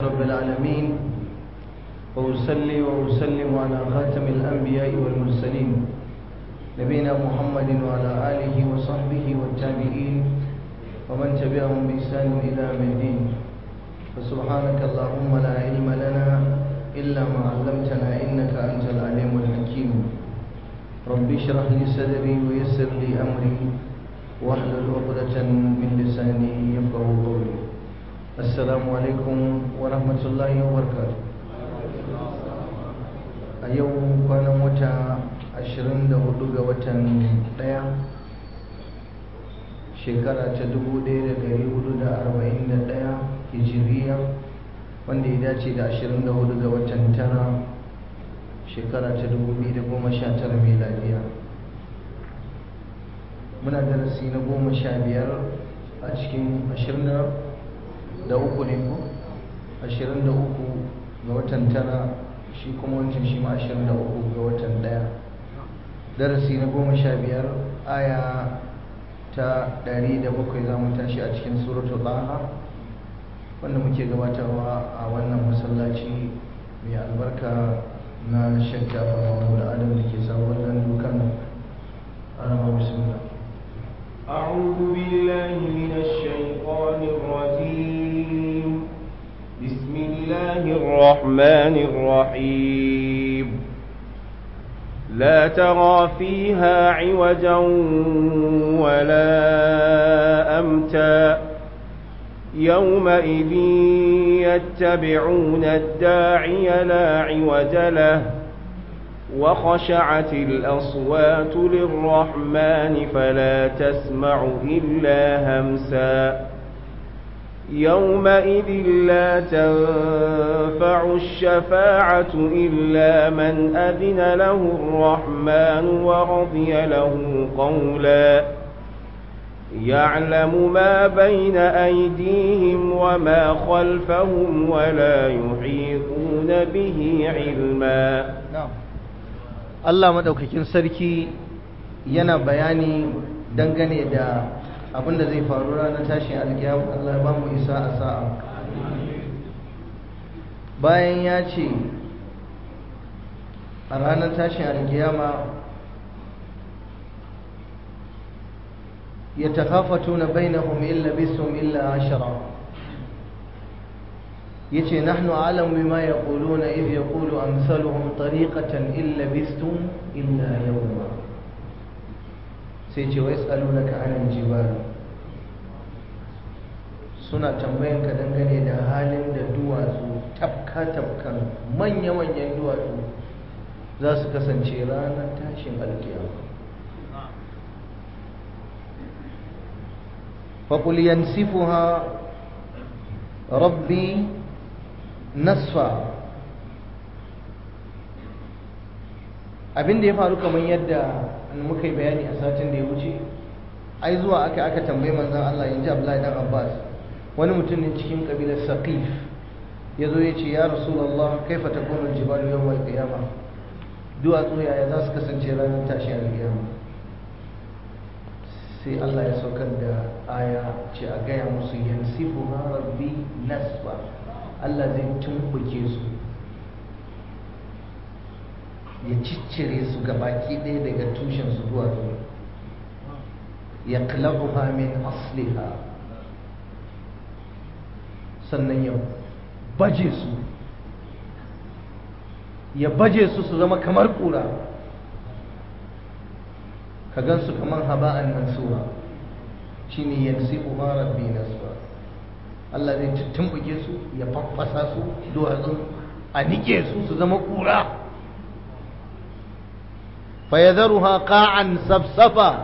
رب العالمين وأصلي وأسلم على خاتم الأنبياء والمرسلين نبينا محمد وعلى آله وصحبه والتابعين ومن تبعهم بإحسان إلى يوم الدين فسبحانك اللهم لا علم لنا إلا ما علمتنا إنك أنت العليم الحكيم رب اشرح لي صدري ويسر لي أمري واحلل عقدة من لساني يفقه قولي السلام عليكم ورحمة الله وبركاته a yau kwanan wata 24 ga watan ɗaya shekara ta 1441 hijiriya wanda ya dace da 24 ga watan tara shekara ta 2019 meladiya muna darasi na goma sha biyar a cikin 23 ne ko 23 ga watan tara shi kuma wancan shi ma 23 ga watan daya darasi na goma sha biyar aya ta 107 za mu tashi a cikin suratu ɗaha wanda muke gabatarwa a wannan masallaci mai albarka na shakka mahmud adam da ke sabuwar gandu kano arama bismillah أعوذ بالله من الشيطان الرجيم بسم الله الرحمن الرحيم لا ترى فيها عوجا ولا أمتا يومئذ يتبعون الداعي لا عوج له وخشعت الأصوات للرحمن فلا تسمع إلا همسا يومئذ لا تنفع الشفاعة إلا من أذن له الرحمن ورضي له قولا يعلم ما بين أيديهم وما خلفهم ولا يحيطون به علما na'am Allah madaukakin sarki yana bayani dangane da abin da zai faru ranar tashin alkiyama Allah ya ba mu isa a sa'a bayan ya ce a ranar tashin alkiyama يتخافتون بينهم إن لبثتم إلا عشرا يتي نحن أعلم بما يقولون إذ يقول أمثلهم طريقة إن لبثتم إلا يوما سيتي ويسألونك عن الجبال suna tambayan ka dangane da halin da duwatsu tafka-tafkan manya-manyan duwatsu za su kasance ranar tashin alkiyama فقل ينسفها ربي نسفا abin da ya faru kamar yadda muka yi bayani a satin da ya wuce ai zuwa aka aka tambayi manzon Allah yanzu Abdullahi dan Abbas wani mutum ne cikin kabilar Saqif ya zo ya ce ya Rasulullah kaifa takunu al-jibalu yawm al-qiyamah duwatsu yaya za su kasance ranar tashi al-qiyamah sai Allah ya saukar da aya ce a gaya musu yansifu ma rabbi nasfa Allah zai tumbuke su ya ciccire su gabaki ɗaya daga tushen su zuwa zuwa ya kalabuha min asliha sannan ya baje su ya baje su su zama kamar ƙura ka gansu kamar haba'an mansura shine yansibu ma rabbi nasba Allah zai tumbuke su ya faffasa su duwatsun a nike su su zama kura fayadharuha qa'an safsafa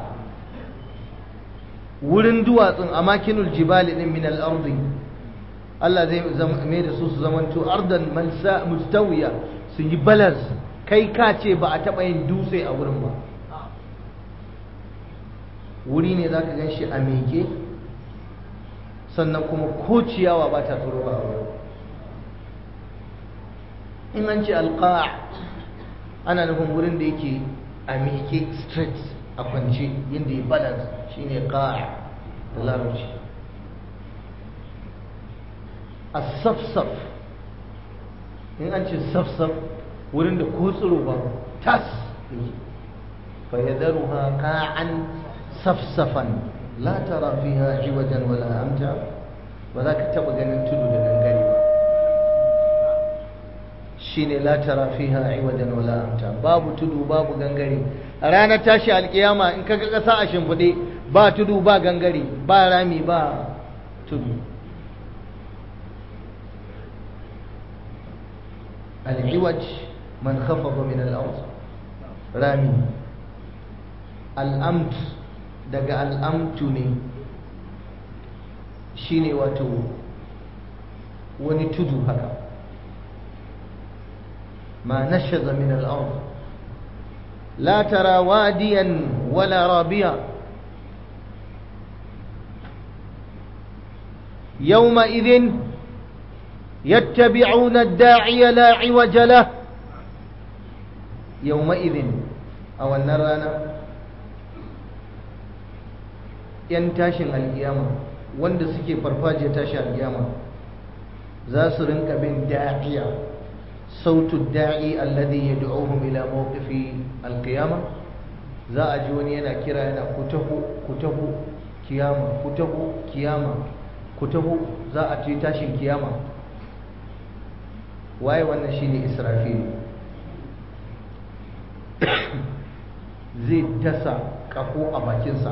wurin duwatsun a makinul jibali din min al-ardi Allah zai mai da su su zamanto ardan malsa mustawiya su yi balas kai ka ce ba a taɓa yin dutse a wurin ba wuri ne za ka gan shi a meke sannan kuma ko ciyawa ba ta tsoro a wurin in an ce alƙa ana nufin wurin da yake a meke straight a kwance yadda ya balance shine ƙa'a da larabci a safsaf in an ce safsaf wurin da ko tsiro ba tas fa yadharuha qa'an safsafan la tara fiha iwajan wala amta ba za ka taba ganin tudu da gangare ba shine la tara fiha iwajan wala amta babu tudu babu gangare a ranar tashi alkiyama in kaga kasa a shimfiɗe ba tudu ba gangare ba rami ba tudu العوج من خفض من الأرض رامي الأمت دقى الأمت ne shine wato wani tudu haka ما نشز من الأرض لا ترى واديا ولا رابيا يومئذ يتبعون الداعي لا عوج له يومئذ أو النرانا ‘yan tashin alkiyama wanda suke farfajiyar tashin alkiyama za su rinka bin da'iya sautu da'i alladhi yad'uhum ila mawqifi alqiyama za a ji wani yana kira yana kutahu kutahu kiyama kutahu kiyama kutahu za a ci tashin kiyama waye wannan shine israfil zai dasa kafo a bakinsa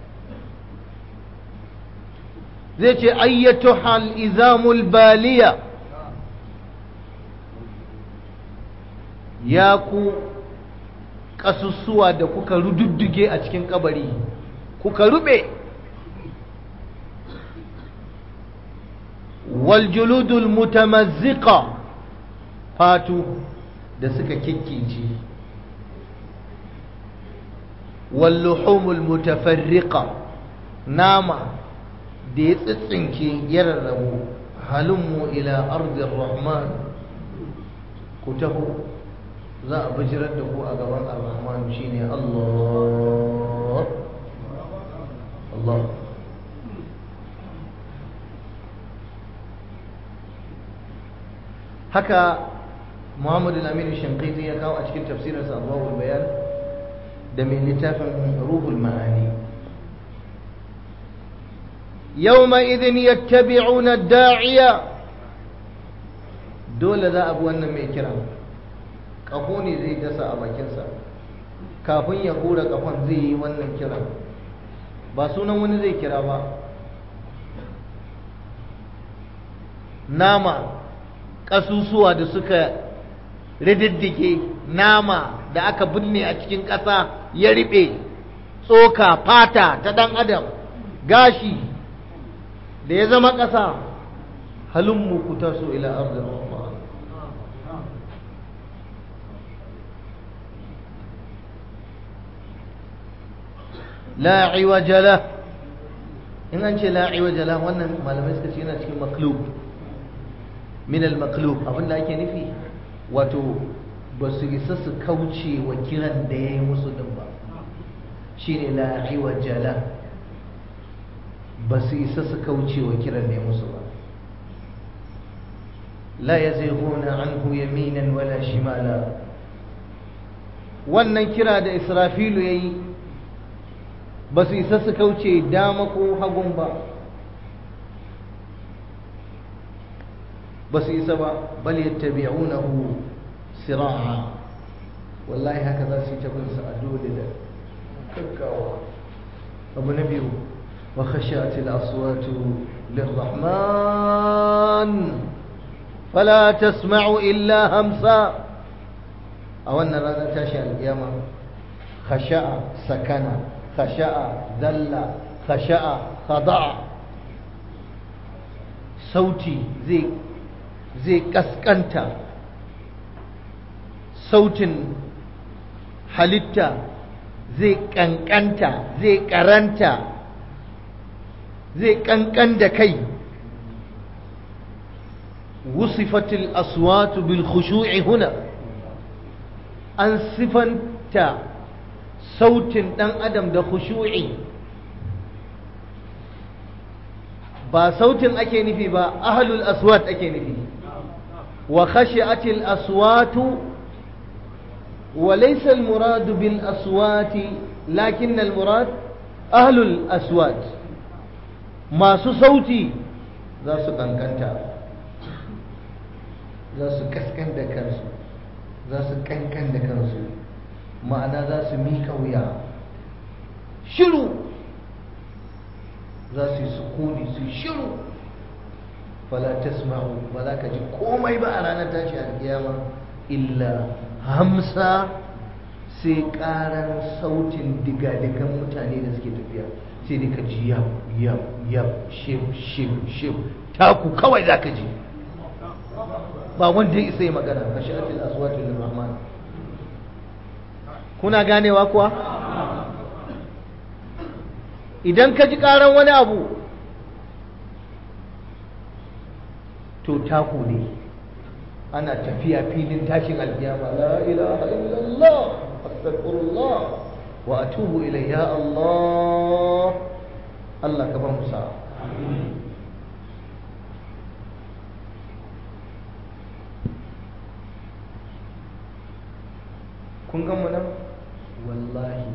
zai ce ayyatu hal izamul baliya ya ku ƙasussuwa da kuka rududduge a cikin kabari kuka rube waljuludul mutamazziqa fatu da suka kikkice walluhumul mutafarriqa nama da ya tsitsinke ya rarrabu halummu ila ardin rahman ku taho za a bijirar da ku a gaban ar-rahman shine Allah Allah haka Muhammadu Aminu Shankaiti ya kawo a cikin tafsirinsa Abubuwan Bayan da mai littafin Ruhul Ma'ani يومئذ يتبعون الداعية dole za a bi wannan mai kira ƙaho ne zai dasa a bakinsa kafin ya hura ƙafon zai yi wannan kira ba sunan wani zai kira ba nama ƙasusuwa da suka rididdike nama da aka binne a cikin ƙasa ya riɓe tsoka fata ta ɗan adam gashi da ya zama ƙasa halin ku taso ila arzin rahman la iwajala in an ce la iwajala wannan malamai suka ce yana cikin maklub min al maklub abinda ake nufi wato ba su isa su kauce wa kiran da ya yi musu din ba shine la iwajala ba su isa su kauce wa kiran ne musu ba la ya zai gona an yaminan wala shimala wannan kira da israfilu ya yi ba su isa su kauce dama ko hagun ba ba su isa ba bal yattabi'unahu sira'a wallahi haka za su yi ta bin a dole da gaggawa abu na biyu وخشعت الأصوات للرحمن فلا تسمع إلا همسا أو أن رانا تاشع القيامة خشع سكن خشع ذل خشع خضع صوتي زي زي كسكنتا صوت halitta zai kankanta zai karanta zai kankan da kai wusifatil aswatu bil khushu'i huna an sifanta sautin dan adam da khushu'i ba sautin ake nufi ba ahlul aswat ake nufi وخشعت الأصوات وليس المراد بالأصوات لكن المراد أهل الأصوات ما صوتي ذا سكنكنتا ذا سكسكن دكرسو ذا سكنكن دكرسو معنى ذا سميك ويا شلو ذا سكوني سشلو فلا تسمعوا ولا كجي كومي بقى رانا تاشي القيامة إلا همسا sai karan sautin digadigan mutane da suke tafiya sai dai ka ji yab yab yab shif shif shif taku kawai za ka ji ba wanda ya isa yi magana ka sha'atil aswatu lil rahman kuna ganewa kuwa idan ka ji karan wani abu to taku ne ana tafiya filin tashin alkiyama la ilaha illallah astaghfirullah wa atubu ilayhi ya Allah Allah ka ba mu sa kun ga mu nan wallahi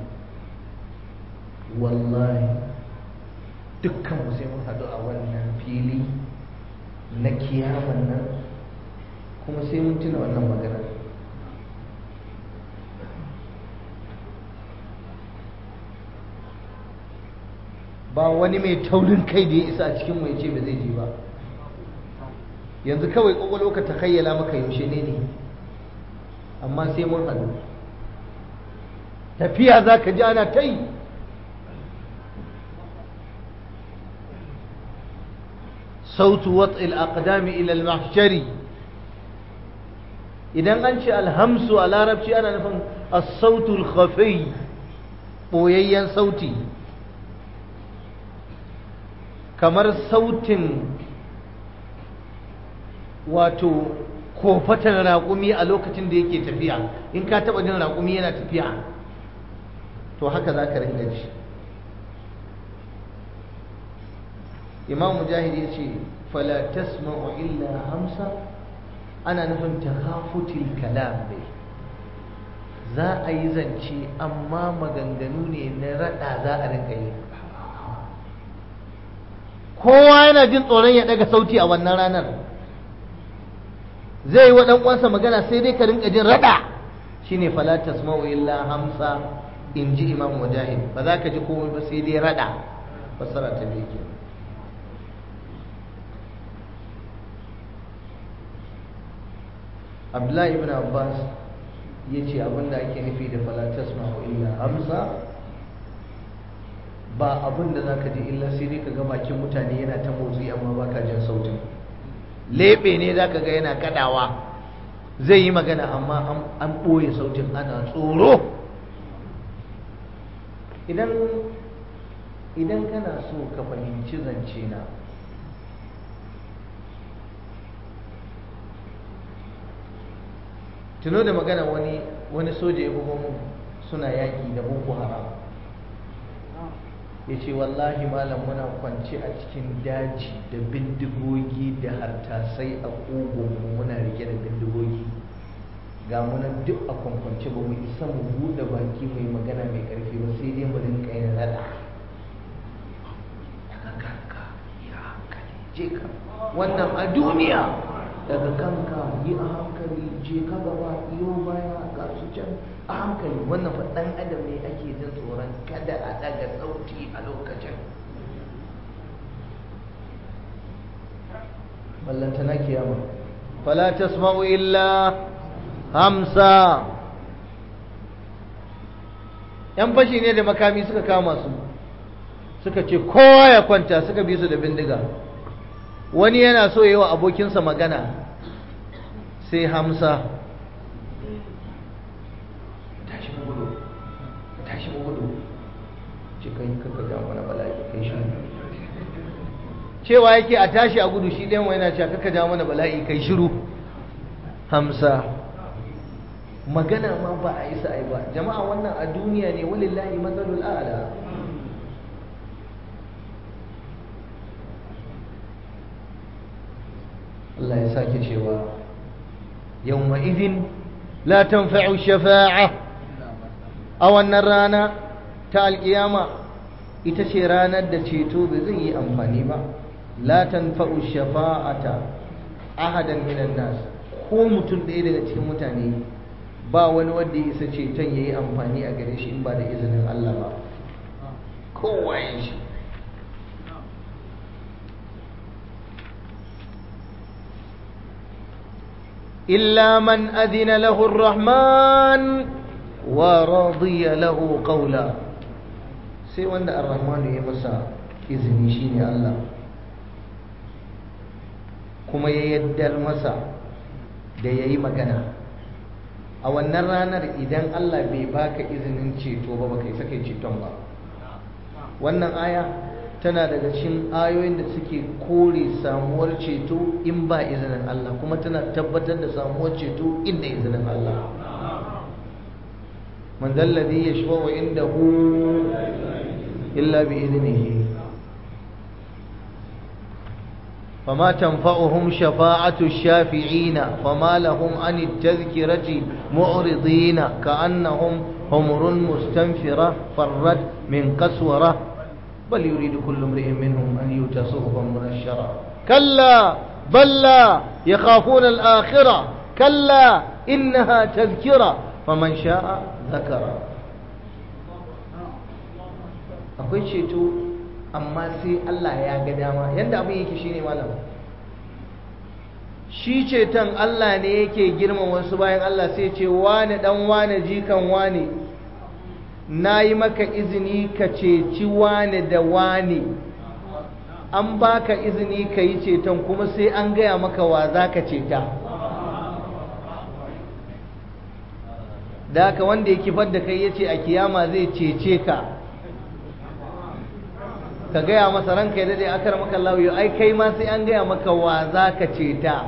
wallahi dukkan mu sai mun haɗu a wannan fili na kiyaman nan kuma sai mun tuna wannan magana ba wani mai taurin kai da ya isa a cikin mai ce ba zai je ba yanzu kawai kwakwalwa ka ta kayyala maka yaushe ne ne amma sai mun haɗu tafiya za ka ji ana ta yi sautu wat'il aqdami ila al-mahshari idan an ce alhamsu a larabci ana nufin as-sautul khafi boyayyen sauti kamar sautin wato kofatan raƙumi a lokacin da yake tafiya in ka taɓa jin raƙumi yana tafiya to haka za ka ringa ji imam mujahid ya ce fala tasma'u illa hamsa ana nufin takhafutil kalam ne za a yi zance amma maganganu ne na rada za a rinka yi kowa yana jin tsoron ya daga sauti a wannan ranar zai yi wa uwansa magana sai dai ka rinka jin rada shine fala tasma'u illa hamsa in ji imam mujahid ba za ka ji komai ba sai dai rada fassara ta biyu kenan abdullahi ibn abbas ya ce abinda ake nufi da falatas ma'u illa hamsa ba abinda za ka ji illa sai dai ka ga bakin mutane yana ta motsi amma ba ka jin sautin lebe ne za ka ga yana kadawa zai yi magana amma an ɓoye sautin ana tsoro idan idan kana so ka fahimci zance na tuno da magana wani wani soja ya bugo mun suna yaƙi da boko haram ya ce wallahi malam muna kwance a cikin daji da bindigogi da hartasai a ƙugunmu muna rike da bindigogi ga munan duk a kwankwance ba mu isa mu buɗe baki mai magana mai ƙarfi ba sai dai mu rinka yin rada daga kanka ya hankali je ka wannan a duniya daga kanka yi a hankali je ka gaba iyo baya ga su can a hankali wannan fa dan adam ne ake jin tsoron kada a daga sauti a lokacin ballanta na kiyama fala tasma'u illa hamsa yan fashi ne da makami suka kama su suka ce kowa ya kwanta suka bi su da bindiga wani yana so yi wa abokinsa magana sai hamsa tashi gudu tashi gudu ce kai kaka ga mana bala'i kai shi cewa yake a tashi a gudu shi ɗayan yana cewa kaka ja mana bala'i kai shiru hamsa magana ma ba a isa ai ba jama'a wannan a duniya ne walillahi matsalul a'la Allah ya sake cewa yawma idhin la tanfa'u shafa'a a wannan rana ta alkiyama ita ce ranar da ceto ba zai yi amfani ba la tanfa'u shafa'ata ahadan minan nas ko mutum ɗaya daga cikin mutane ba wani wanda ya isa ceton ya yi amfani a gare shi in ba da izinin Allah ba kowa ya shi إلا من أذن له الرحمن ورضي له قولا sai wanda ar-rahmanu ya masa izini shine Allah kuma ya yaddar masa da yayi magana a wannan ranar idan Allah bai baka izinin ceto ba baka isa kai ceton ba wannan aya tana daga cikin ayoyin da suke kore samuwar ceto in ba izinin Allah kuma tana tabbatar da samuwar ceto inda izinin Allah man dalladhi yashfa'u indahu illa bi idnihi فما تنفعهم شفاعة الشافعين فما لهم عن التذكرة معرضين كأنهم حمر مستنفرة فرت من قسورة بل يريد كل امرئ منهم أن يؤتى صحفا منشرة كلا بل لا يخافون الآخرة كلا إنها تذكرة فمن شاء ذكر akwai ceto amma sai Allah ya ga dama yanda abin yake shine malam shi ceton Allah ne yake girman wasu bayan Allah sai ce wane dan wane jikan wane na yi maka izini ka ceci wane da wane an baka izini ka yi ceton kuma sai an gaya maka wa za ka ceta da haka wanda ya kifar da kai ya ce a kiyama zai cece ka ka gaya masa ranka ya dade akar maka lauyo ai kai ma sai an gaya maka wa za ka ceta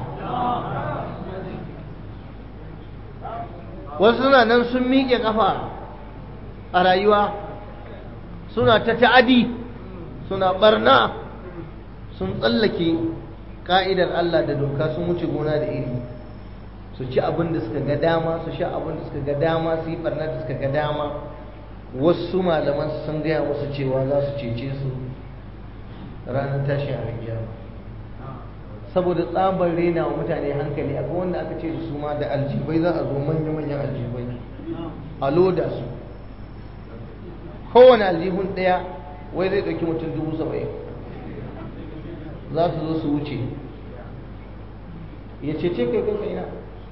wasu suna nan sun miƙe ƙafa a rayuwa suna ta ta'adi suna barna sun tsallake ka'idar Allah da doka sun wuce gona da iri su ci abin da suka ga dama su sha abin da suka ga dama su yi barna da suka ga dama wasu malaman sun gaya musu cewa za su cece su ranar tashin alkiyama saboda tsabar rena wa mutane hankali akwai wanda aka ce da su ma da aljibai za a zo manya-manyan aljibai a loda su kowane aljihun ɗaya wai zai ɗauki mutum dubu saba'in za su zo su wuce ya cece kai kai ina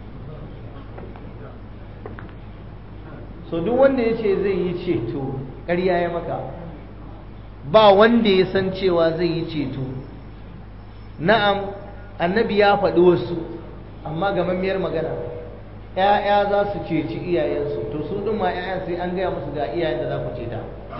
so duk wanda ya ce zai yi ceto ƙarya ya maka ba wanda ya san cewa zai yi ceto na'am annabi ya faɗi wasu amma gamammiyar magana ‘ya'ya za su ceci iyayensu to su ɗin ma ‘ya'yan sai an gaya musu ga iyayen da za ku ceta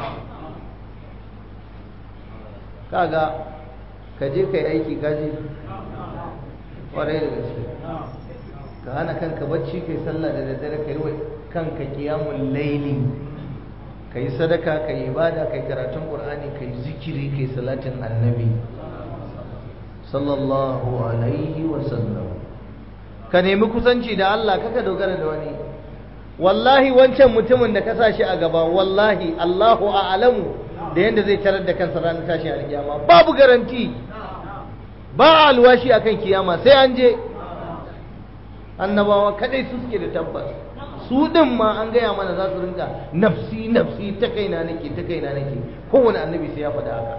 kaga ka je ka yi aiki kaji ƙwarai da gaske ka hana kanka bacci kai sallah da daddare ka yi wa kanka kiyamun laili ka yi sadaka ka yi ibada ka yi karatun ƙur'ani ka yi zikiri ka yi salatin annabi sallallahu alaihi wasallam ka nemi kusanci da Allah kaka dogara da wani wallahi wancan mutumin da ka sa shi a gaba wallahi Allahu a'lamu da yanda zai tarar da kansa ranar tashin alkiyama babu garanti ba alwashi akan kiyama sai an je annabawa kadai su suke da tabbas su din ma an gaya mana za su rinka nafsi nafsi ta kaina nake ta kaina nake kowane annabi sai ya faɗa haka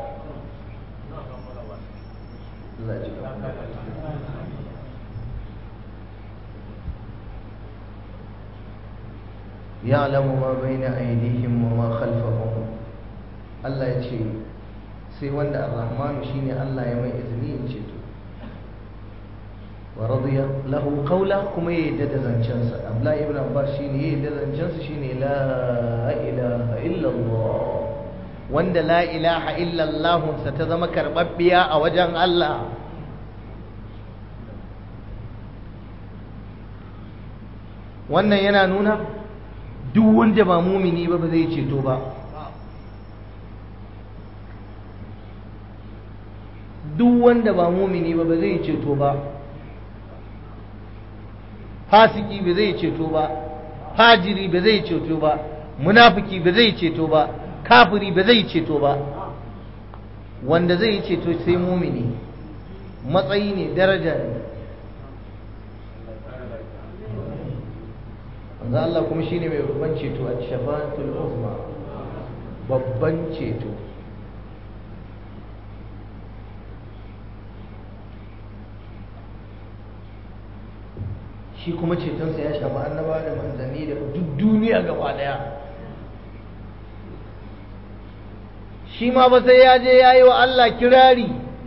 ya'lamu ma baina aydihim wa ma khalfahum Allah ya ce sai wanda ar-rahmanu shine Allah ya mai izini in ce to wa radiya lahu qawla kuma ya yadda da zancensa Abdullahi ibn Abbas shine ya yadda da zancensa shine la ilaha illa Allah wanda la ilaha illa Allah sa ta zama karbabbiya a wajen Allah wannan yana nuna duk wanda ba mumini ba ba zai ceto ba duk wanda ba mumini ba ba zai ceto ba fasiki ba zai ceto ba fajiri ba zai ceto ba munafiki ba zai ceto ba kafiri ba zai ceto ba wanda zai ceto sai mumini matsayi ne daraja ne manzo Allah kuma shine mai babban ceto a shafa'atul uzma babban ceto shi kuma cetonsa ya shafi annaba da manzanni da duk duniya gaba daya shi ma ba sai ya je ya yi wa Allah kirari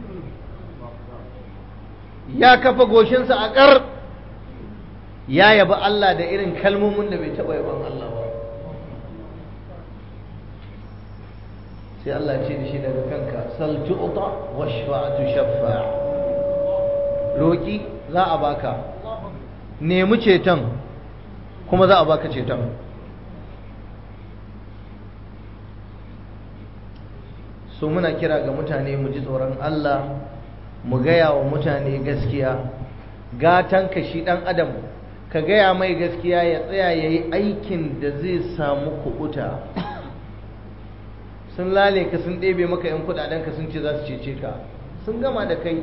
ya kafa goshinsa a ƙar ya yabi Allah da irin kalmomin da bai taɓa yaban Allah ba sai Allah ce da shi daga kanka sal tu'ta washfa'tu shaffa roki za a baka nemi ceton kuma za a baka ceton so muna kira ga mutane mu ji tsoron Allah mu gaya wa mutane gaskiya gatanka shi ɗan adam ka gaya mai gaskiya ya tsaya ya yi aikin da zai samu kuɓuta sun lale ka sun ɗebe maka 'yan kuɗaɗenka sun ce za su cece ka sun gama da kai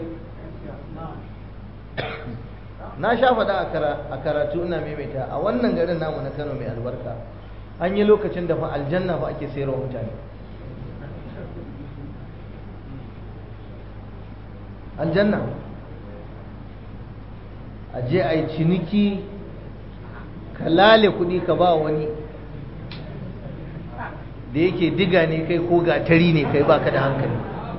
na sha faɗa a karatu ina maimaita a wannan garin namu na kano mai albarka an yi lokacin da fa aljanna fa ake sayarwa mutane aljanna a je a yi ciniki ka lale kuɗi ka ba wani da yake diga ne kai ko gatari ne kai baka da hankali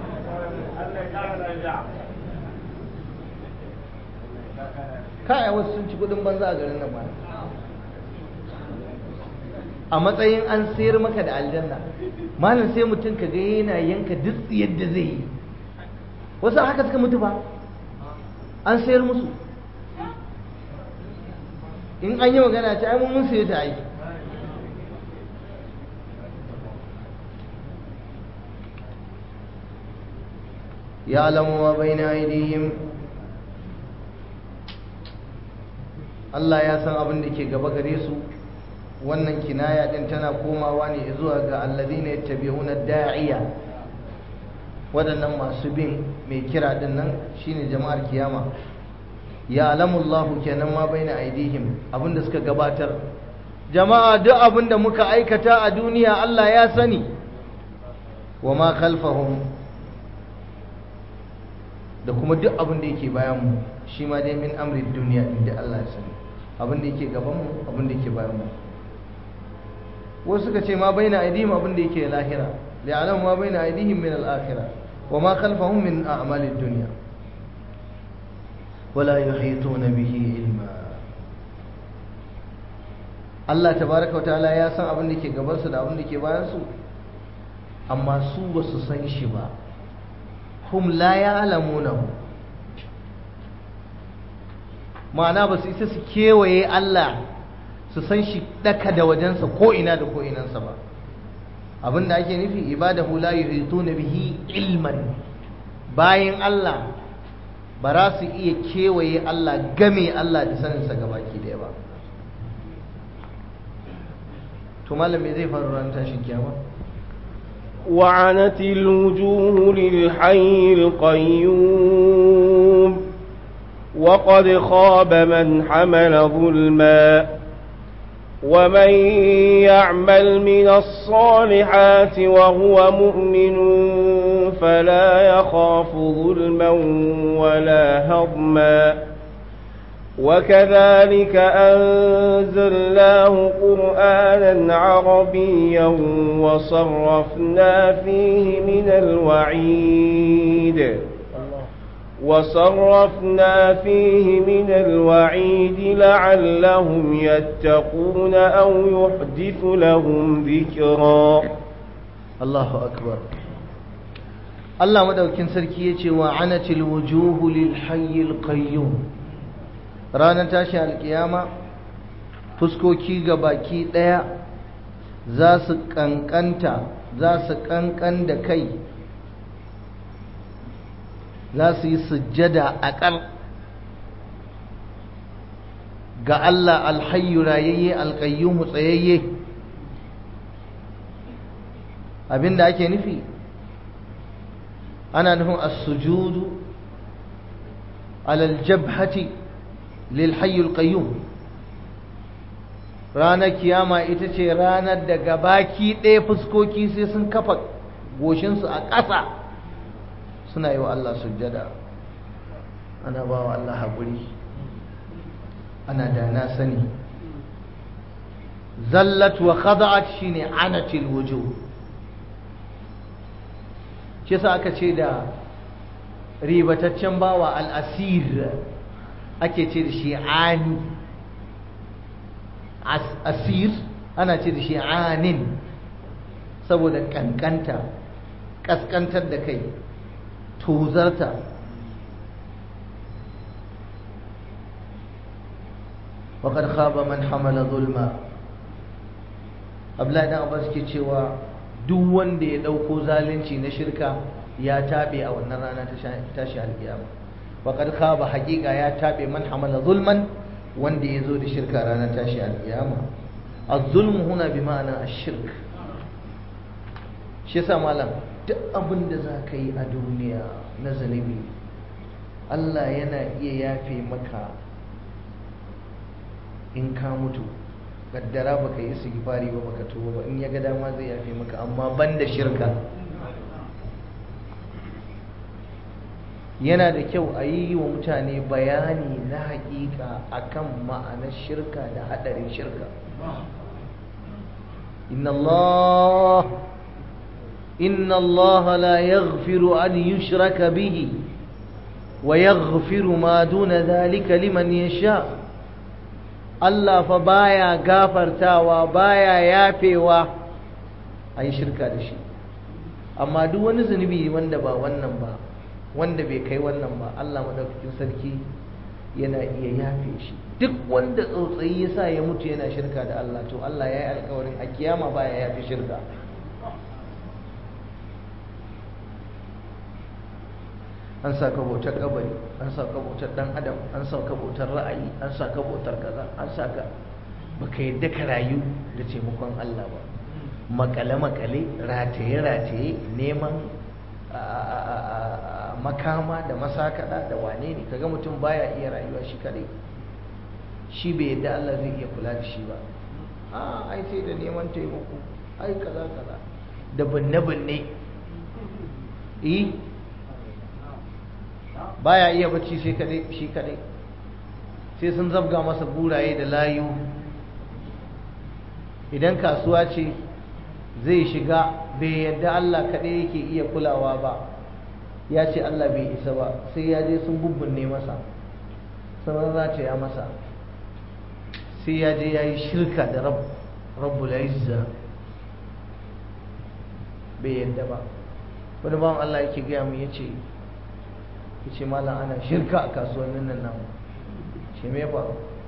kaya wasu sun ci kudin banza a garin nan ba a matsayin an sayar maka da aljanna malam sai mutum ka ga yana yanka duk yadda zai yi wasu haka suka mutu ba an sayar musu in an yi magana ce ai mun saye ta aiki يعلم ما بين أيديهم Allah ya san abin da ke gaba gare su wannan kinaya din tana komawa ne zuwa ga alladhina yattabi'una da'iya waɗannan masu bin mai kira din nan shine jama'ar kiyama ya alamullahu kenan ma baina aidihim abin da suka gabatar jama'a duk abin da muka aikata a duniya Allah ya sani wa ma khalfahum da kuma duk abin da yake bayan mu shi ma dai min amri duniya din da Allah ya sani abin da yake gaban mu abin da yake bayan mu wasu suka ce ma baina aidihim abin da yake lahira li'alam ma baina aidihim min al-akhirah wa ma khalfahum min a'mali dunya wala yuhituna bihi ilma Allah tabaraka wa ta'ala ya san abin da ke gaban su da abin da ke bayan su amma su ba su san shi ba hum la ya'lamunahu ma'ana ba su isa su kewaye Allah su san shi daka da wajensa ko ina da ko inansa ba abinda ake nufi ibadahu la yuhituna bihi ilman bayan Allah ba za su iya kewaye Allah game Allah da saninsa gabaki daya ba to malam me zai faru ran tashin kiyama وعنت الوجوه للحي القيوم وقد خاب من حمل ظلما ومن يعمل من الصالحات وهو مؤمن فلا يخاف ظلما ولا هضما وكذلك أنزلناه قرآنا عربيا وصرفنا فيه من الوعيد وصرفنا فيه من الوعيد لعلهم يتقون أو يحدث لهم ذكرا الله أكبر الله مدوكين سركية وعنت الوجوه للحي القيوم ranar tashi alkiyama fuskoki ga baki ɗaya za su ƙanƙanta za su ƙanƙan da kai za su yi sujjada a ƙar ga Allah alhayyu rayayye alqayyum tsayayye abinda ake nufi ana nufin as-sujudu ala al-jabhati lil hayy al-qayyum ranar kiyama ita ce ranar da gabaki ɗaya fuskoki sai sun kafa goshinsu a ƙasa suna yi wa Allah sujjada ana ba wa Allah haƙuri ana da na sani zallat wa khada'at shine anatil wujuh shi sa aka ce da ribataccen bawa al'asir ake ce da shi ani asir ana ce da shi anin saboda kankanta kaskantar da kai tozarta waƙar khaba man hamala zulma abdullahi dan abbas ke cewa duk wanda ya ɗauko zalunci na shirka ya taɓe a wannan rana ta tashi alƙiyama waƙar khaba haƙiƙa ya taɓe man hamala zulman wanda ya zo da shirka ranar tashi alƙiyama az-zulmu huna bi ma'ana ash-shirk shi yasa malam duk abin da za ka yi a duniya na zunubi Allah yana iya yafe maka in ka mutu kaddara baka yi istighfari ba baka tuba ba in ya ga dama zai yafe maka amma banda shirka yana da kyau a yi wa mutane bayani na hakika akan ma'anar shirka da hadarin shirka inna Allah inna Allah la yaghfiru an yushraka bihi wa yaghfiru ma duna dhalika liman yasha Allah fa baya gafartawa baya yafewa ayi shirka da shi amma duk wani zunubi wanda ba wannan ba wanda bai kai wannan ba Allah madaukakin sarki yana iya yafe shi duk wanda tsautsayi ya sa ya mutu yana shirka da Allah to Allah ya yi alkawarin a kiyama baya yafe shirka an sa ka bautar kabari an sa ka bautar dan adam an sa ka bautar ra'ayi an sa ka bautar kaza an sa ka baka yadda ka rayu da taimakon Allah ba makale makale rataye rataye neman makama da masakada da wane ne kaga mutum baya iya rayuwa shi kadai shi bai yadda Allah zai iya kula da shi ba a ai sai da neman taimako ai kaza kaza da binne binne eh baya iya bacci sai kadai shi kadai sai sun zabga masa buraye da layu idan kasuwa ce zai shiga bai yadda Allah kadai yake iya kulawa ba ya ce Allah bai isa ba sai ya je sun bubbunne masa sanar za ta ya masa sai ya je ya yi shirka da rabbul izza bai yadda ba wani bawan Allah yake gaya mu ya ce ya ce malam ana shirka a kasuwannin nan namu ce me ba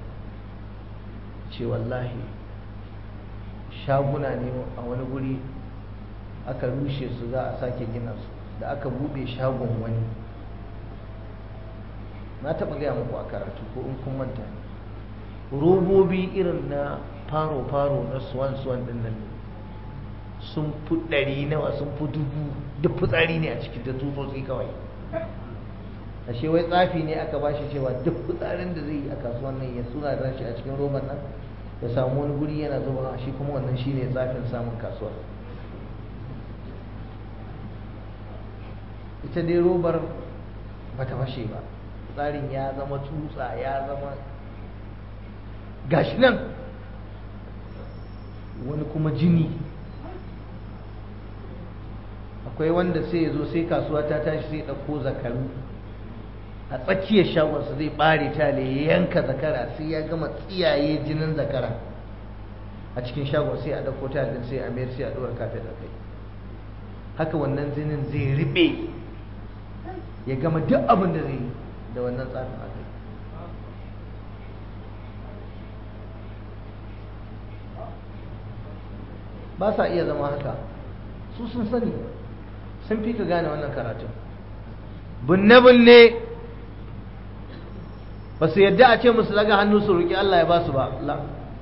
ce wallahi shaguna ne a wani guri aka rushe su za a sake gina su da aka bude shagon wani na taɓa gaya muku a karatu ko in kun manta robobi irin na faro-faro na suwan-suwan ɗin nan sun fi ɗari nawa sun fi dubu duk fitsari ne a cikin da tutsotsi kawai ashe wai tsafi ne aka bashi cewa duk fitsarin da zai yi a kasuwan nan ya suna da shi a cikin roban nan ya samu wani guri yana zuba shi kuma wannan shine tsafin samun kasuwar ita dai robar ba ta fashe ba tsarin ya zama tutsa ya zama gashi nan wani kuma jini akwai wanda sai ya zo sai kasuwa ta tashi sai ɗauko zakaru a tsakiyar shagonsa zai ɓare ta ya yanka zakara sai ya gama tsiyaye jinin zakara a cikin shagon sai a ɗauko ta sai a mayar sai a ɗora kafin da kai haka wannan jinin zai riɓe ya gama duk abin da zai da wannan tsafin a kai ba sa iya zama haka su sun sani sun fi ka gane wannan karatun binne-binne ba su yadda a ce musu daga hannu su roƙi Allah ya ba su ba la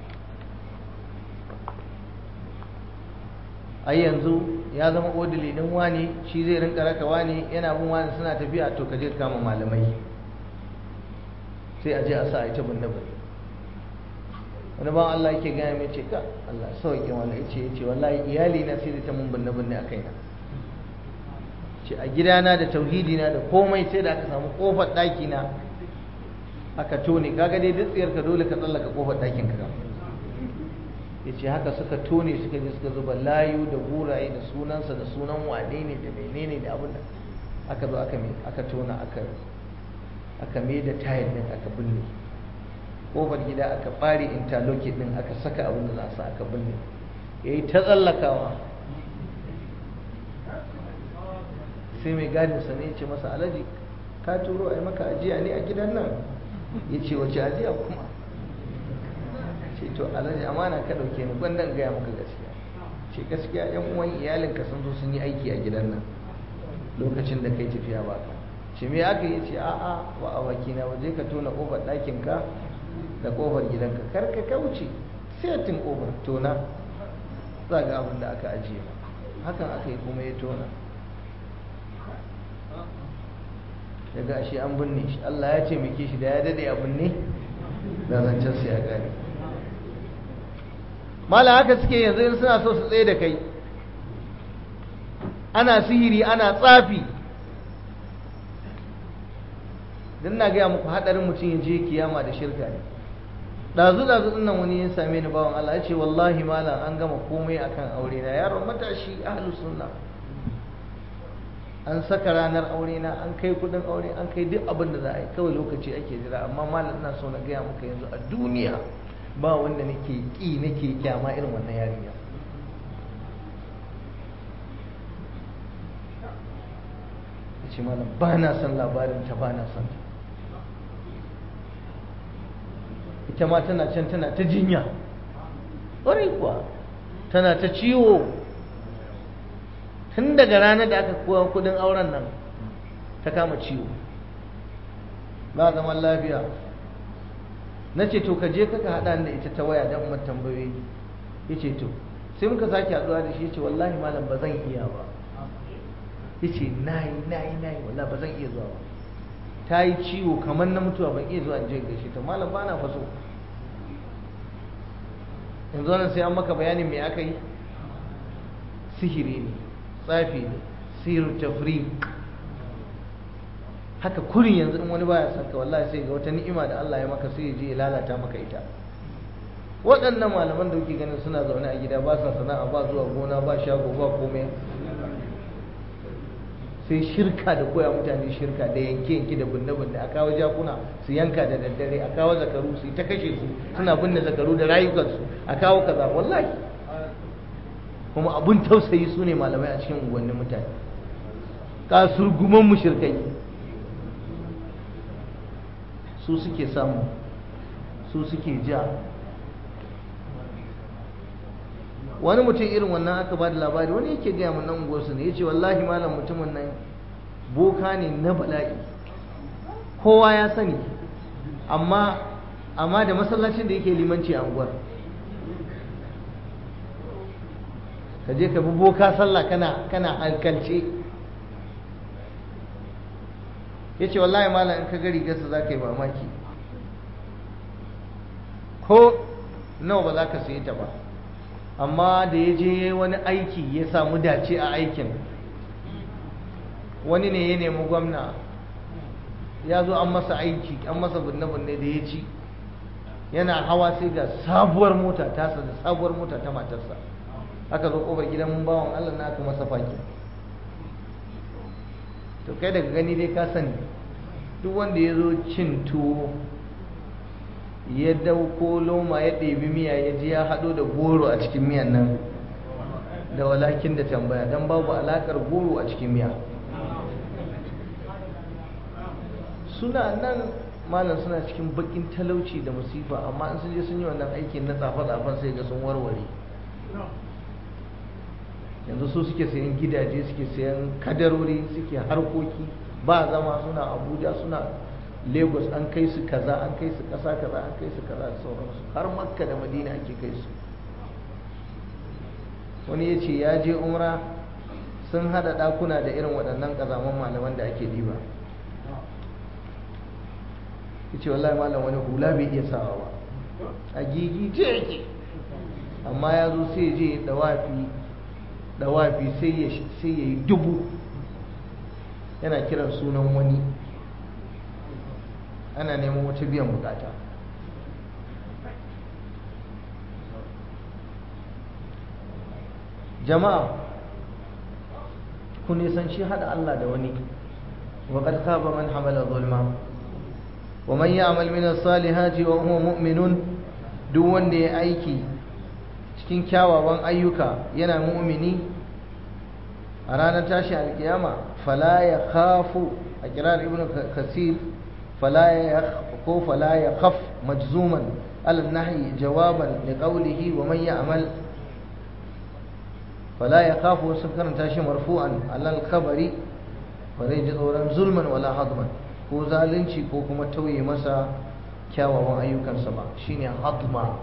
ai yanzu ya zama odili din wani shi zai rinka raka wani yana bin wani suna tafiya to ka je kama malamai sai a je a sa a ita bunne bunne wani ban Allah yake gaya mai ce ka Allah sauke wani ya ce ya ce wallahi iyali na sai da ta mun bunne bunne a kaina ce a gidana da tauhidi na da komai sai da aka samu kofar ɗaki na aka tone kaga dai duk tsiyar ka dole ka tsallaka kofar ɗakin ka ya ce haka suka tone suka je suka zuba layu da guraye da sunansa da sunan wane ne da menene da abin da aka zo aka aka tona aka aka mai da tayil din aka binne kofar gida aka bare interlock din aka saka abin da za su aka binne yayi ta tsallakawa sai mai gadin sa ne ya ce masa alaji ka turo a yi maka ajiya ne a gidan nan ya ce wace ajiya kuma ce to alhaji amana ka dauke ni gwandan gaya maka gaskiya ce gaskiya yan uwan iyalinka sun zo sun yi aiki a gidan nan lokacin da kai tafiya ba ka ce me aka yi ce a'a ba a wakina ba je ka tona kofar ɗakin ka da kofar gidanka kar ka kauce setin kofar tona za ga abin da aka ajiye hakan aka yi kuma ya tona daga shi an binne shi Allah ya ce muke shi da ya dade a binne da zancen sai ya gane mala haka suke yanzu in suna so su tsaye da kai ana sihiri ana tsafi don na gaya muku haɗarin mutum ya je kiyama da shirka ne ɗazu ɗazu nan wani ya same ni bawan Allah ya ce wallahi malam an gama komai akan aure na yaron matashi ahlu sunna an saka ranar aure na an kai kudin aure an kai duk abin da za a yi kawai lokaci ake jira amma malam ina so na gaya muka yanzu a duniya ba wanda nake ƙi nake kyama irin wannan yarinya ya ce malam ba na son labarin ta ba na son ta ita ma tana can tana ta jinya ƙwarai kuwa tana ta ciwo tun daga ranar da aka kowa kudin auren nan ta kama ciwo ba zaman lafiya na ce to ka je kaka haɗa da ita ta waya don umar tambayoyi ya ce to sai muka sake haɗuwa da shi ya ce wallahi malam ba zan iya ba ya ce na yi na yi na yi wallahi ba zan iya zuwa ba ta yi ciwo kamar na mutuwa ban iya zuwa in je gaishe ta malam ba na faso yanzu wannan sai an maka bayanin me aka yi sihiri ne tsafi ne sihir tafri haka kurin yanzu in wani baya son ka wallahi sai ga wata ni'ima da Allah ya maka sai ya je ya lalata maka ita waɗannan malaman da kuke ganin suna zaune a gida ba sa sana'a ba zuwa gona ba shago ba komai sai shirka da koya mutane shirka da yanke yanke da binne binne a kawo jakuna su yanka da daddare a kawo zakaru su ta kashe su suna binne zakaru da rayukansu a kawo kaza wallahi kuma abun tausayi su ne malamai a cikin unguwannin mutane kasurguman mushirkai su suke samu su suke ja wani mutum irin wannan aka ba da labari wani yake gaya mun nan unguwarsu ne ya ce wallahi malam mutumin nan boka ne na bala'i kowa ya sani amma amma da masallacin da yake limanci a unguwar ka je ka bi boka sallah kana kana hankalce ya ce wallahi malam in ka gari gasa za ka yi mamaki ko nawa ba za ka sayi ta ba amma da ya je wani aiki ya samu dace a aikin wani ne ya nemi gwamna ya zo an masa aiki an masa binne-binne da ya ci yana hawa sai ga sabuwar mota tasa da sabuwar mota ta matarsa aka zo kofar gidan mun bawan Allah na aka masa faki to kai daga gani dai ka sani duk wanda ya zo cin tuwo ya dauko loma ya ɗebi miya ya ji ya haɗo da goro a cikin miyan nan da walakin da tambaya don babu alaƙar goro a cikin miya suna nan malam suna cikin bakin talauci da musifa amma in sun je sun yi wannan aikin na tsafe-tsafen sai ga sun warware yanzu su suke sayan gidaje suke sayan kadarori suke harkoki ba zama suna abuja suna lagos an kai su kaza an kai su ƙasa kaza an kai su kaza da sauransu har makka da madina ake kai su wani ya ce ya je umra sun hada ɗakuna da irin waɗannan ƙazaman malaman da ake diba ya ce wallahi malam wani hula bai iya sawa ba a gigi ce yake amma ya zo sai je dawafi dawafi sai ya yi dubu yana kiran sunan wani ana neman wata biyan bukata jama'a ku nisanci hada Allah da wani wa qad khaba man hamala zulma wa man ya'mal min as-salihati wa huwa mu'minun duk wanda ya aiki cikin kyawawan ayyuka yana mu'mini a ranar tashi alkiyama fala ya khafu a kirar ibn kasir fala ya ko fala ya khaf majzuman ala nahyi jawaban li qawlihi wa man ya'mal fala ya khafu sun karanta shi marfu'an alal khabari ba zai ji tsoron zulman wala hadman ko zalunci ko kuma tauye masa kyawawan ayyukansa ba shine hadma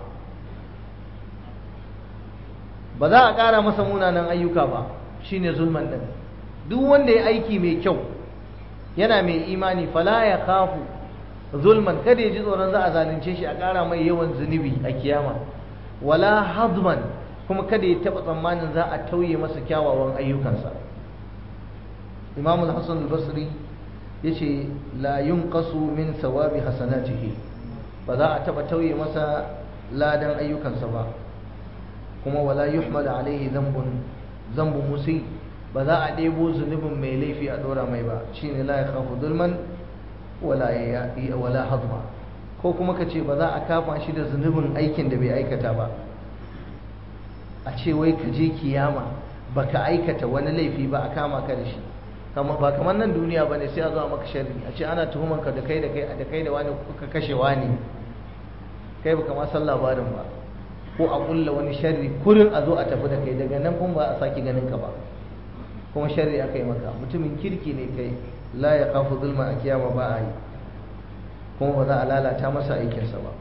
ba za a ƙara masa munanan ayyuka ba shine zulman din duk wanda ya aiki mai kyau yana mai imani fala ya khafu zulman kada ya ji tsoron za a zalunce shi a ƙara mai yawan zunubi a kiyama wala hadman kuma kada ya taɓa tsammanin za a tauye masa kyawawan ayyukansa imamul hassan al-basri ya ce la yunqasu min sawabi hasanatihi ba za a taɓa tauye masa ladan ayyukansa ba kuma wala yuhmal alaihi zambun zambun musi ba za a ɗebo zunubin mai laifi a ɗora mai ba shine la yakhafu zulman wala wala hadma ko kuma ka ce ba za a kafa shi da zunubin aikin da bai aikata ba a ce wai ka je kiyama baka aikata wani laifi ba a kama ka da shi ba kamar nan duniya bane sai a zo a maka sharri a ce ana tuhuman ka da kai da kai da kai da wani kuka kashe wani kai baka ma san labarin ba ko a kulla wani sharri kurin a zo a tafi da kai daga nan kuma ba a sake ganin ka ba kuma sharri aka yi maka mutumin kirki ne kai la ya kafu zulma a kiyama ba a yi kuma ba za a lalata masa aikinsa ba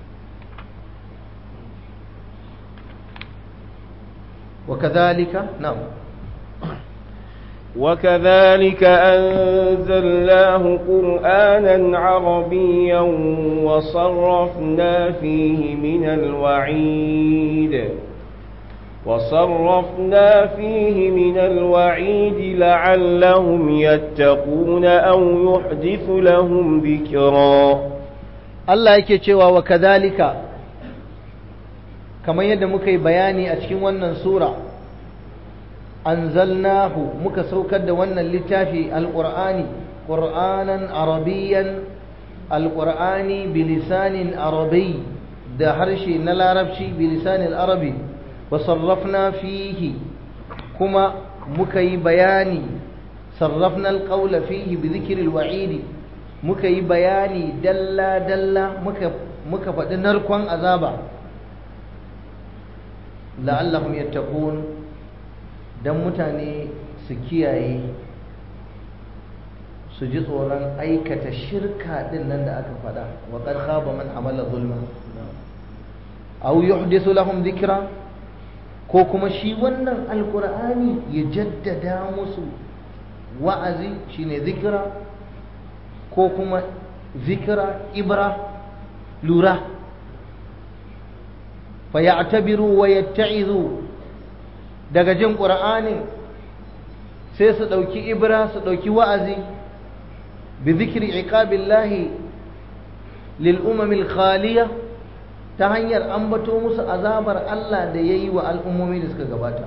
وكذلك نعم وكذلك أنزلناه قرآنا عربيا وصرفنا فيه من الوعيد وصرفنا فيه من الوعيد لعلهم يتقون أو يحدث لهم ذكرا الله يكي وكذلك kamar yadda muka yi bayani a cikin wannan sura anzalnahu muka saukar da wannan littafi alqur'ani qur'anan arabiyyan alqur'ani bilisanin arabi da harshe na larabci bilisanin arabi wa sarrafna fihi kuma muka yi bayani sarrafna alqawla fihi bi dhikri alwa'idi muka yi bayani dalla dalla muka muka faɗi narkon azaba la'allahum yattaqun dan mutane su kiyaye su ji tsoron aikata shirka din nan da aka faɗa wa qad khaba man amala zulma aw yuhdithu lahum dhikra ko kuma shi wannan alqur'ani ya jaddada musu wa'azi shine zikira ko kuma zikira ibra lura fayatabiru wa yatta'izu daga jin qur'anin sai su dauki ibra su dauki wa'azi bi zikri iqabillahi lil umamil khaliya ta hanyar ambato musu azabar Allah da yayi wa al'ummomi da suka gabata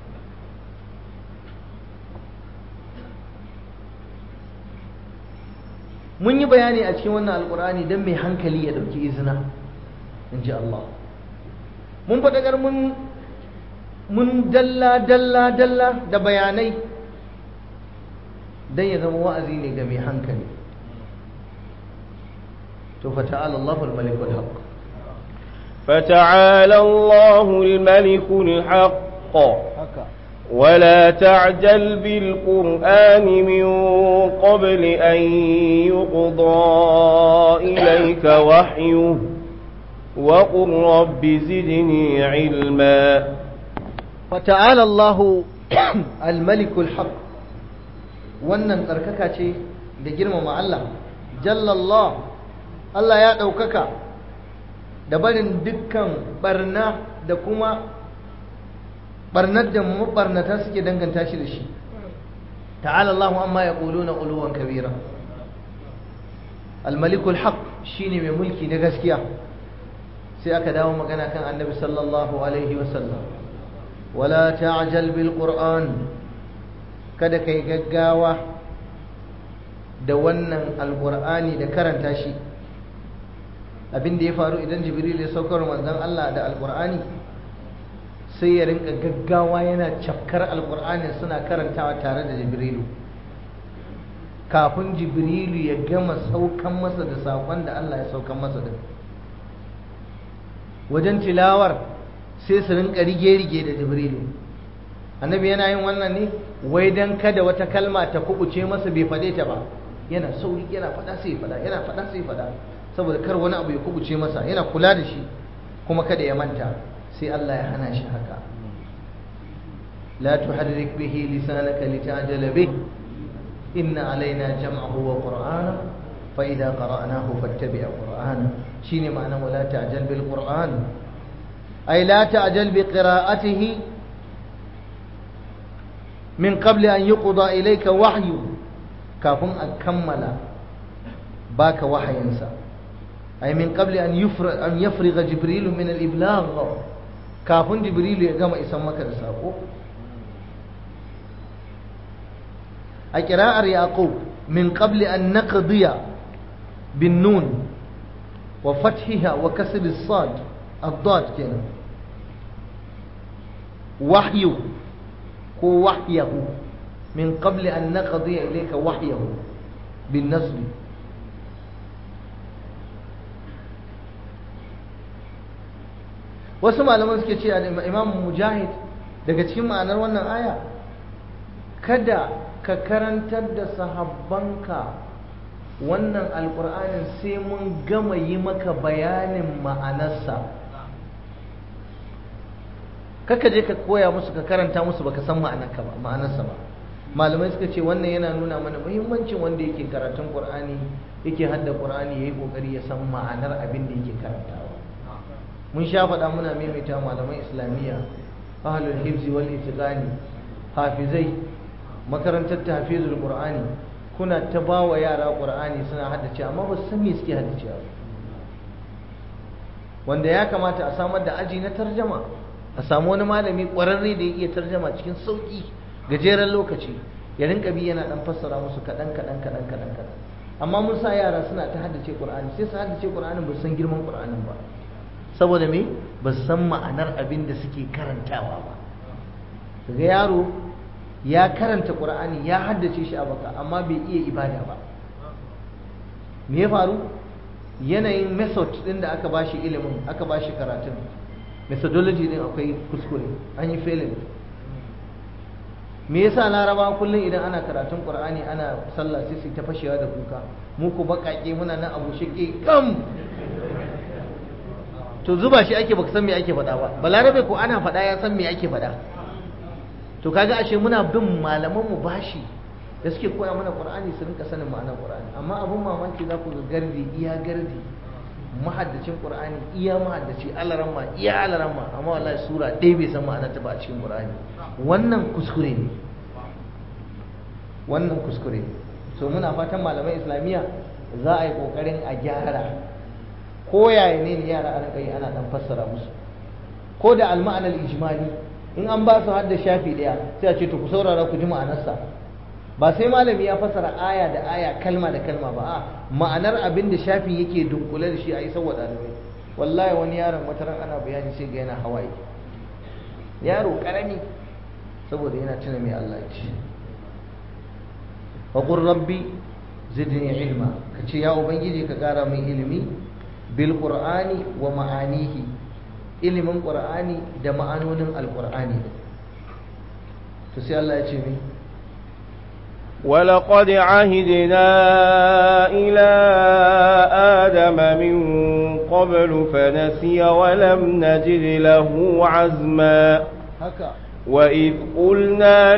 mun yi bayani a cikin wannan alkur'ani don mai hankali ya dauki izina in ji Allah mun faɗaƙar mun mun dalla dalla dalla da bayanai don ya zama wa'azi ne ga mai hankali to fa ta'ala Allahu al-malik al-haq فتعالى الله الملك الحق haka ولا تعجل بالقرآن من قبل أن يقضى إليك وحيه وقل رب زدني علما فتعالى الله الملك الحق wannan tsarkaka ce da girmama Allah jallallah Allah ya ɗaukaka da barin dukkan barna da kuma barnar da mabarnata suke danganta shi da shi ta'ala Allah amma ya na uluwan kabira al-malikul haq shine mai mulki na gaskiya sai aka dawo magana kan annabi sallallahu alaihi wasallam wala ta'jal bil qur'an kada kai gaggawa da wannan alqur'ani da karanta shi abin da ya faru idan jibril ya saukar manzon Allah da alqur'ani sai ya rinka gaggawa yana cafkar alqur'ani suna karantawa tare da jibrilu kafin jibrilu ya gama saukan masa da sakon da Allah ya saukan masa da wajen tilawar sai su rinka rige-rige da jibrilu annabi yana yin wannan ne wai dan kada wata kalma ta kubuce masa bai fade ta ba yana sauri yana fada sai fada yana fada sai fada saboda kar wani abu ya kubuce masa yana kula da shi kuma kada ya manta sai Allah ya hana shi haka la tuharrik bihi lisanaka litajala bih inna alaina jam'ahu wa qur'ana fa idza qara'nahu fattabi' qur'ana shine ma'ana wala ta'jal bil qur'an ay la ta'jal bi qira'atihi min qabl an yuqda ilayka wahyu kafin a kammala baka wahayinsa ay min qabl an yufra an yafriga jibril min al iblagh kafin jibril ya gama isan maka da sako a qira'ar yaqub min qabl an naqdiya bin nun وفتحها وكسر الصاد الضاد كده وحي هو وحيه من قبل أن نقضي إليك وحيه بالنصب wasu malaman suke ce imam mujahid daga cikin ma'anar wannan aya kada ka karantar da sahabbanka wannan alkur'anin sai mun gama yi maka bayanin ma'anarsa kaka je ka koya musu ka karanta musu baka san ma'anarka ba ma'anarsa ba malamai suka ce wannan yana nuna mana muhimmancin wanda yake karatun qur'ani yake hadda qur'ani yayi kokari ya san ma'anar abin da yake karantawa mun sha faɗa muna maimaita malaman islamiyya ahlul hifzi wal itiqani hafizai makarantar tahfizul qur'ani kuna ta ba wa yara ƙur'ani suna haddace amma ba su san me suke haddacewa wanda ya kamata a samar da aji na tarjama a samu wani malami ƙwararre da ya iya tarjama cikin sauƙi gajeren lokaci ya rinka bi yana ɗan fassara musu kaɗan kaɗan kaɗan kaɗan kaɗan amma mun sa yara suna ta haddace ƙur'ani sai su haddace ƙur'anin ba su san girman ƙur'anin ba saboda me ba su san ma'anar abin da suke karantawa ba daga yaro ya karanta ƙur'ani ya haddace shi a baka amma bai iya ibada ba me ya faru yanayin method ɗin da aka bashi ilimin aka bashi karatun methodology din akwai kuskure an yi failing me yasa laraba kullum idan ana karatun qur'ani ana sallah sai su ta fashewa da kuka mu ku bakake muna nan abu shike kam to zuba shi ake baka san me ake faɗa ba balarabe ko ana faɗa ya san me ake faɗa to kaga ashe muna bin malaman mu bashi da suke koya mana qur'ani su rinka sanin ma'anar qur'ani amma abun mamaki za ku ga gardi iya gardi mahaddacin qur'ani iya mahaddaci alaramma iya alaramma amma wallahi sura ɗaya bai san ma'anar ta ba a cikin qur'ani wannan kuskure ne wannan kuskure ne so muna fatan malaman islamiyya za a yi kokarin a gyara ko yaya ne yara a rinka yi ana dan fassara musu ko da alma'anar ijmali in an ba su hadda shafi daya sai a ce to ku saurara ku ji ma'anarsa ba sai malami ya fassara aya da aya kalma da kalma ba a ma'anar abin da shafi yake dunkule da shi a yi saboda ɗalibai wallahi wani yaron wata ran ana bayani sai ga yana hawaye yaro karami saboda yana tuna mai Allah ce wa qur rabbi zidni ilma kace ya ubangiji ka kara min ilimi bil qur'ani wa ma'anihi ilimin qur'ani da ma'anonin alqur'ani to sai Allah ya ce ni ولقد عهدنا إلى آدم من قبل فنسي ولم نجد له عزما haka وإذ قلنا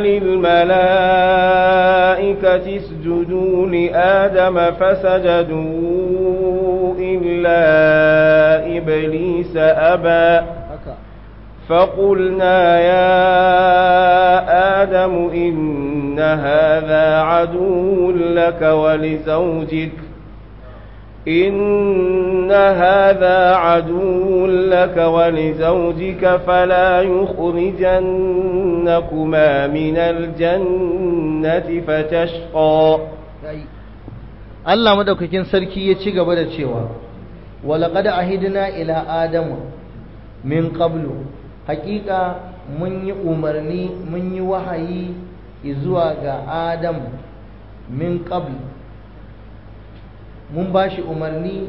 للملائكة اسجدوا لآدم فسجدوا إلا إبليس أبى haka فقلنا يا آدم إن هذا عدو لك ولزوجك إن هذا عدو لك ولزوجك فلا يخرجنكما من الجنة فتشقى yayi Allah madaukakin sarki ya ci gaba da cewa walaqad ahidna ila adamu min qablu haƙiƙa mun yi umarni mun yi wahayi zuwa ga adam min qabl mun ba shi umarni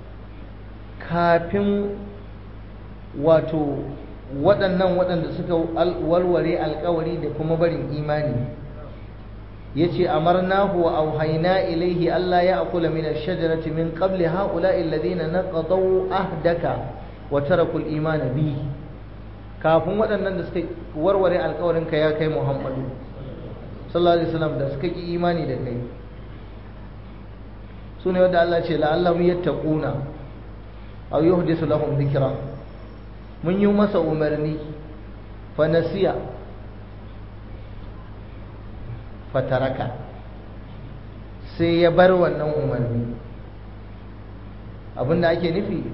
kafin wato waɗannan waɗanda suka walware alkawari da kuma barin imani ya ce amarnahu wa auhaina ilaihi Allah ya akula min ash-shajarati min qabli ha'ula'i alladhina naqadaw ahdaka wa taraku al-iman bi kafin waɗannan da suka warware alkawarin ka ya kai Muhammadu sallallahu alaihi wasallam da suka ki imani da kai sune wanda Allah ce la'allahum yattaquna aw yuhdisu lahum dhikra mun yi masa umarni fa nasiya fataraka sai ya bar wannan umarni abinda ake nufi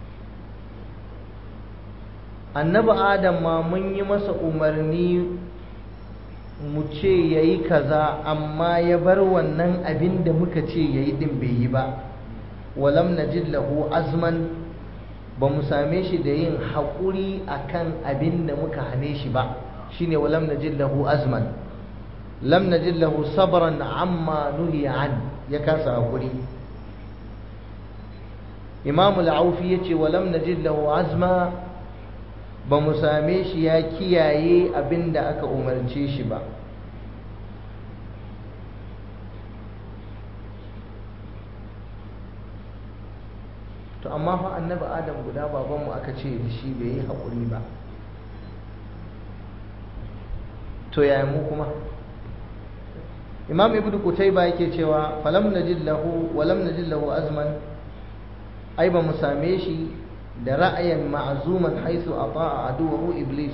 annabi adam ma mun yi masa umarni mu ce ya yi kaza amma ya bar wannan abin da muka ce ya yi ɗin bai yi ba walam najid lahu azman ba mu same shi da yin haƙuri akan abin da muka hane shi ba shine walam najid lahu azman lam najid lahu sabran amma nuhiya an ya kasa haƙuri imam al-aufi yace walam najid lahu azma ba mu same shi ya kiyaye abin da aka umarce shi ba to amma fa annabi adam guda babanmu aka ce da shi bai yi haƙuri ba to yaya mu kuma imam ibnu kutayba yake cewa falam najid lahu walam najid lahu azman ai ba mu same shi da ra'ayin ma'azuman haisu ata'a aduwahu iblis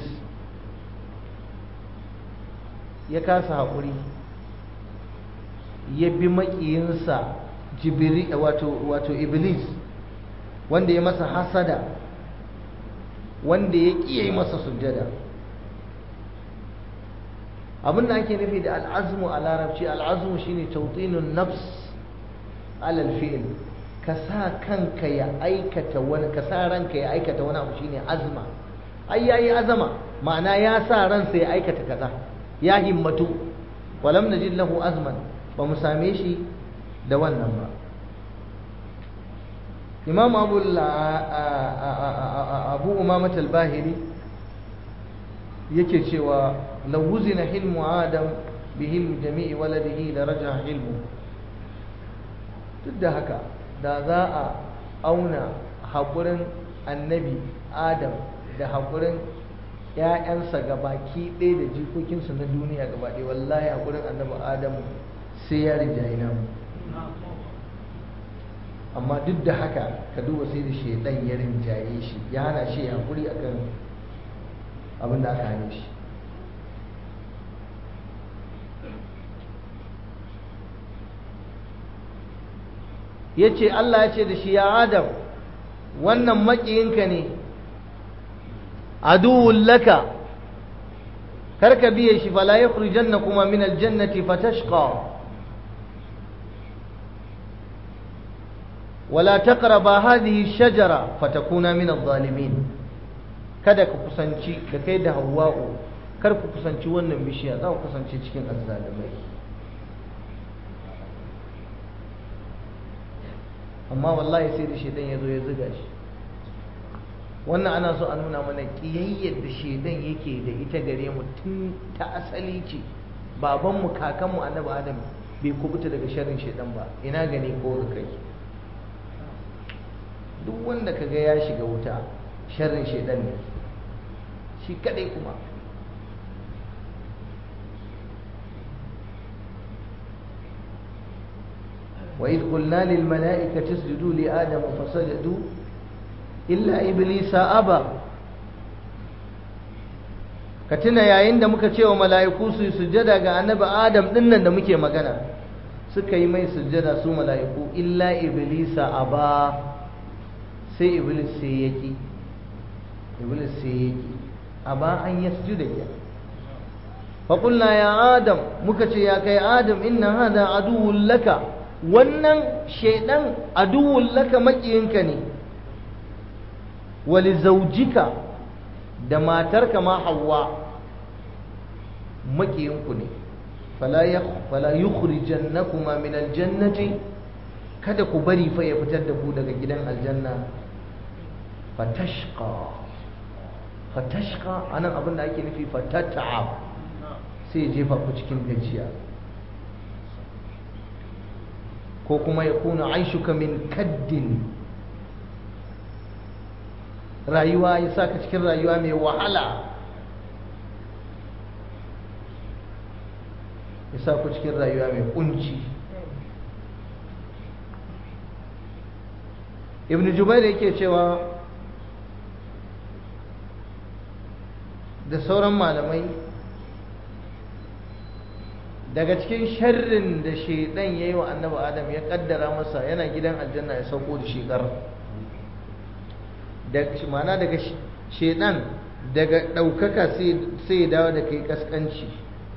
ya kasa haƙuri ya bi maƙiyinsa jibiri wato wato iblis wanda ya masa hasada wanda ya ƙiye yi masa sujjada abin da ake nufi da al'azmu a larabci al'azmu shine tautinun nafs alal fi'l ka sa kanka ya aikata wani ka sa ranka ya aikata wani abu shine azma ai yayi azama ma'ana ya sa ransa ya aikata kaza ya himmatu walam najid lahu azman ba mu same shi da wannan ba imam abu abu umamat al-bahiri yake cewa law wuzina hilmu adam bi hilmi jami'i waladihi la raja hilmu duk da haka da za a auna haƙurin annabi adam da haƙurin ‘ya'yansa gabaki ɗaya da jikokinsu na duniya gaba ɗaya wallahi haƙurin annabi adam sai ya rinjaye namu amma duk da haka ka duba sai da shaidan ya rinjaye shi ya hana shi haƙuri akan abin da aka hane shi ya ce Allah ya ce da shi ya adam wannan maƙiyinka ne aduwun laka karka biye shi fala ya janna kuma min aljannati fatashqa ولا تقربا هذه الشجرة فتكونا من الظالمين kada ku kusanci da kai da hawa'u kar ku kusanci wannan bishiya za ku kusanci cikin azzalumai amma wallahi sai da shaitan ya zo ya zuga shi wannan ana so a nuna mana ƙiyayyar da shedan yake da ita gare mu tun ta asali ce babanmu kakanmu annabi adam bai kubuta daga sharrin shedan ba ina gani ko ga kai duk wanda kaga ya shiga wuta sharrin shedan ne shi kadai kuma وإذ قلنا للملائكة اسجدوا لآدم فسجدوا إلا إبليس أبى ka tuna yayin da muka ce wa mala'iku su yi sujjada ga annabi adam dinnan da muke magana suka yi mai sujjada su mala'iku illa iblisa aba sai iblis sai yaki iblis sai yaki aba an yasjuda ya fa qulna ya adam muka ce ya kai adam inna hada aduwwun laka wannan shaidan aduwwun laka makiyinka ne wali zaujika da matarka ma hawa makiyinku ne fala yukhrijannakuma min aljannati kada ku bari fa ya fitar da ku daga gidan aljanna fatashqa fatashqa anan abin da ake nufi fatata'ab sai ya jefa ku cikin gajiya ko kuma ya kuna aishuka min kaddin rayuwa ya sa ka cikin rayuwa mai wahala ya sa ku cikin rayuwa mai kunci ibn jubair yake cewa da sauran malamai daga cikin sharrin da shaidan ya yi wa annabi adam ya kaddara masa yana gidan aljanna ya sauko da shekar mana daga shaidan daga ɗaukaka sai ya dawo da kai kaskanci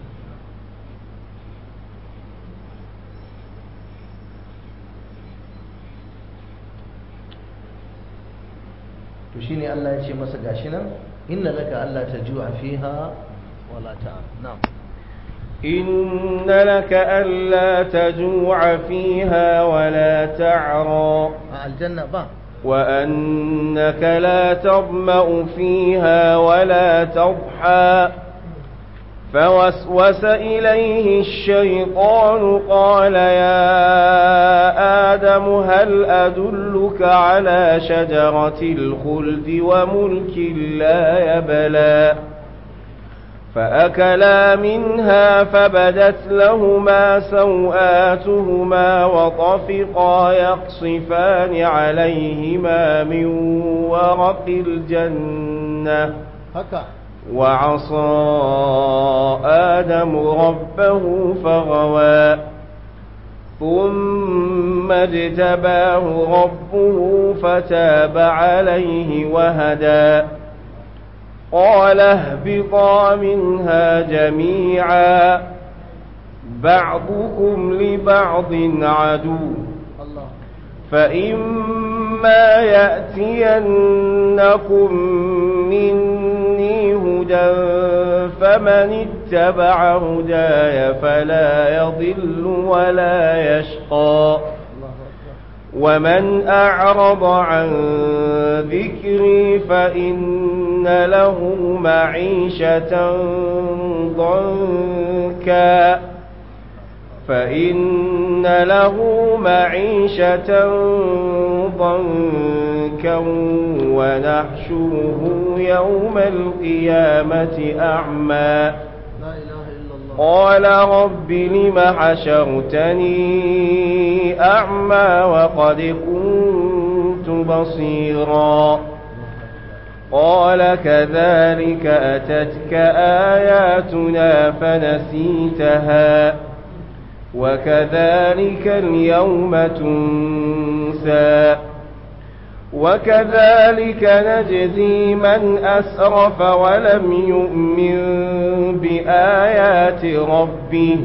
to shine Allah ya ce masa gashi nan inna laka Allah ta ju'a fiha wala ta na'am إن لك ألا تجوع فيها ولا تعرى الجنة با وأنك لا تظمأ فيها ولا تضحى فوسوس إليه الشيطان قال يا آدم هل أدلك على شجرة الخلد وملك لا يبلى فأكلا منها فبدت لهما سوآتهما وطفقا يقصفان عليهما من ورق الجنة haka وعصى آدم ربه فغوى ثم اجتباه ربه فتاب عليه وهدى قال اهبطا منها جميعا بعضكم لبعض عدو Allah فإما يأتينكم مني هدى فمن اتبع هداي فلا يضل ولا يشقى Allahu akbar ومن أعرض عن ذكري فإن له معيشة ضنكا فإن له معيشة ضنكا ونحشره يوم القيامة أعمى la ilaha illa Allah قال رب لم حشرتني أعمى وقد كنت بصيرا قال كذلك أتتك آياتنا فنسيتها وكذلك اليوم تنسى وكذلك نجزي من أسرف ولم يؤمن بآيات ربه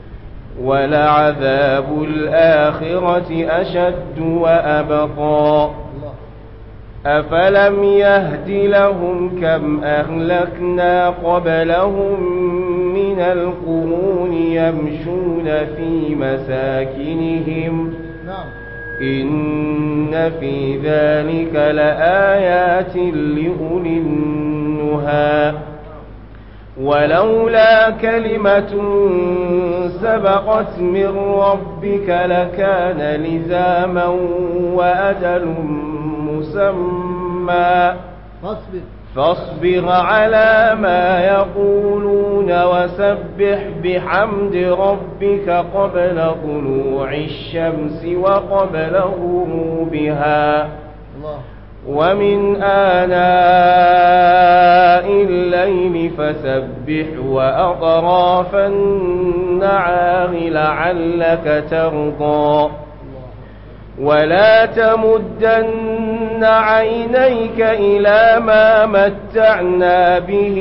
ولعذاب الآخرة أشد وأبقى Allah أفلم يهد لهم كم أهلكنا قبلهم من القرون يمشون في مساكنهم na'am إن في ذلك لآيات لأولي النهى ولولا كلمة سبقت من ربك لكان لزاما وأجل مسمى فاصبر فاصبر على ما يقولون وسبح بحمد ربك قبل طلوع الشمس وقبل غروبها الله ومن آناء الليل فسبح وأطراف النعام لعلك ترضى ولا تمدن عينيك إلى ما متعنا به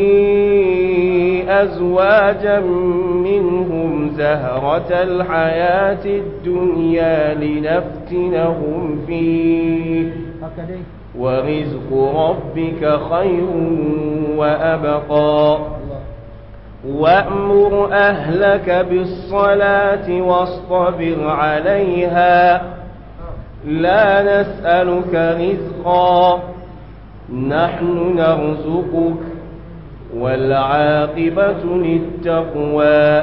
أزواجا منهم زهرة الحياة الدنيا لنفتنهم فيه هكذا ورزق ربك خير وأبقى الله وأمر أهلك بالصلاة واصطبر عليها لا نسألك رزقا نحن نرزقك والعاقبة للتقوى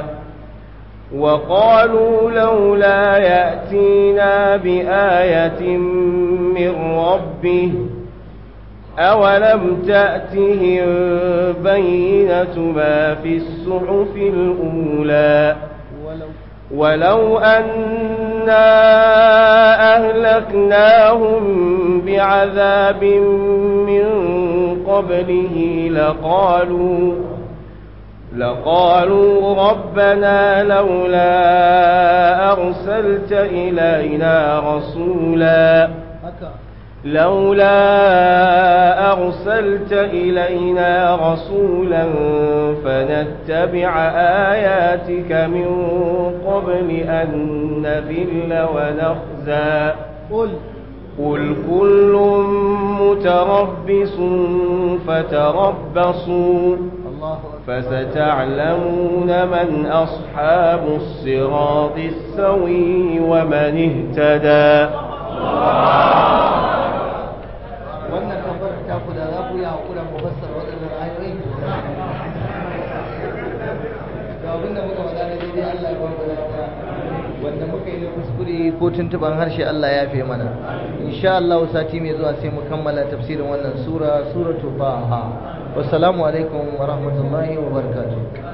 وقالوا لولا يأتينا بآية من ربه أولم تأتهم بينة ما في الصحف الأولى ولو ولو أنا أهلكناهم بعذاب من قبله لقالوا لقالوا ربنا لولا أرسلت إلينا رسولا هكا لولا أرسلت إلينا رسولا فنتبع آياتك من قبل أن نذل ونخزى قل قل كل متربص فتربصوا الله أكبر فستعلمون من أصحاب الصراط السوي ومن اهتدى wannan tabbar ta ku da za ku yi haƙura mu fassara waɗannan ayoyi ga abin da muka faɗa na daidai Allah ya ba mu lafiya wanda muka yi na kuskure ko tuntuban harshe Allah ya fi mana insha Allah sati mai zuwa sai mu kammala tafsirin wannan sura suratu Taha wassalamu alaikum wa rahmatullahi wa barakatuh